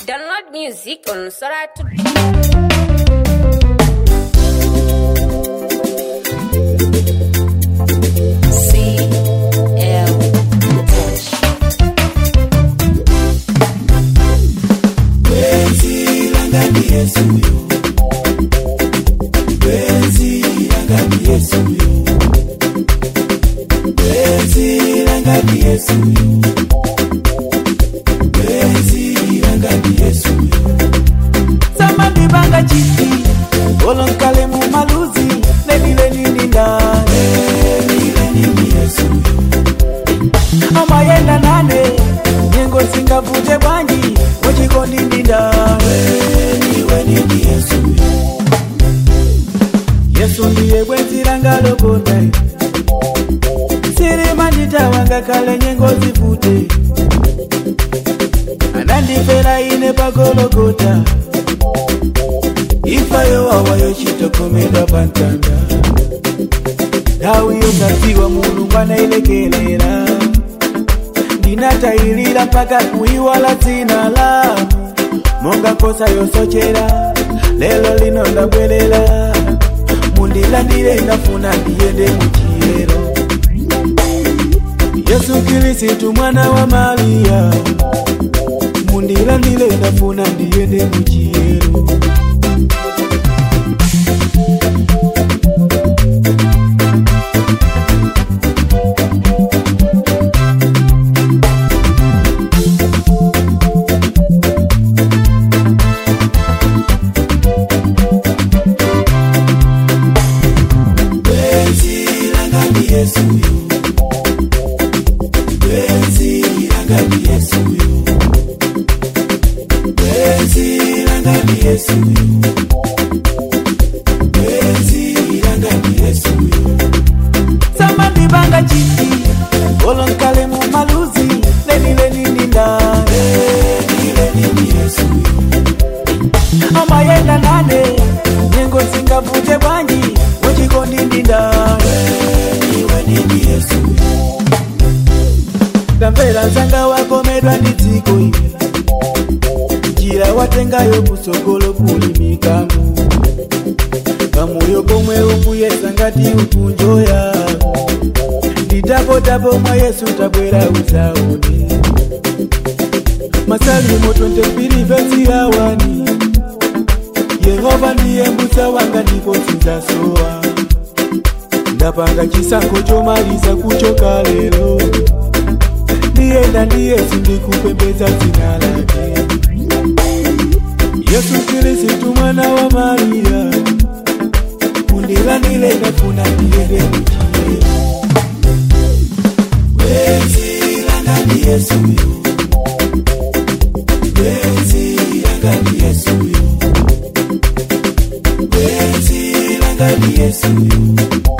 Download music on Sora to CL Touch. samani banga chiti olonkale mu maluzi lelile nini ndane amayenda nane nyengo singavute bwanji muchikondi ndi ndane yesu ndiye bwenzira lokonda sirima nditawanga kale nyengo zivute anandifera ine pagologota ifayo wawayo chitokomedwa pantanda nthawi yosadziwa mulungu anailekelera ndinatayilira mpaka kuiwala dzina la monga nkhosa yosochera lelo lino ndabwerera mundilandire ndafuna ndiyende muchiyero yesu kirisitu mwana wa mariya mundilandire ndafuna ndiyende muchiyero samani banga chiti olonkale mu maluzi lelile nini ndane amayenda nane nyengo singavute bwanji muchikondi ndi ndane ndamvera nzanga wakomedwa ndi dziko ili njira watengayo kusogolo kuli mikango kamoyo komwe ukuyesa ngati ukunjoya nditapotapo mwa yesu tabwera uzaone masalimo 22 vesi ya wani yehova ndiye mbusa wanga ndipo sinzasowa ndapanga chisankho chomaliza kuchoka lero ndiyenda ndiye sindikupembedza dzina lake yesu kirisitu mwana wa mariya mundilandire ndafuna ndiyende muchiyero bwenzi langa ndi yesuyo bwenzi langa ndi yesuyo bwenzi langa ndi yesuyo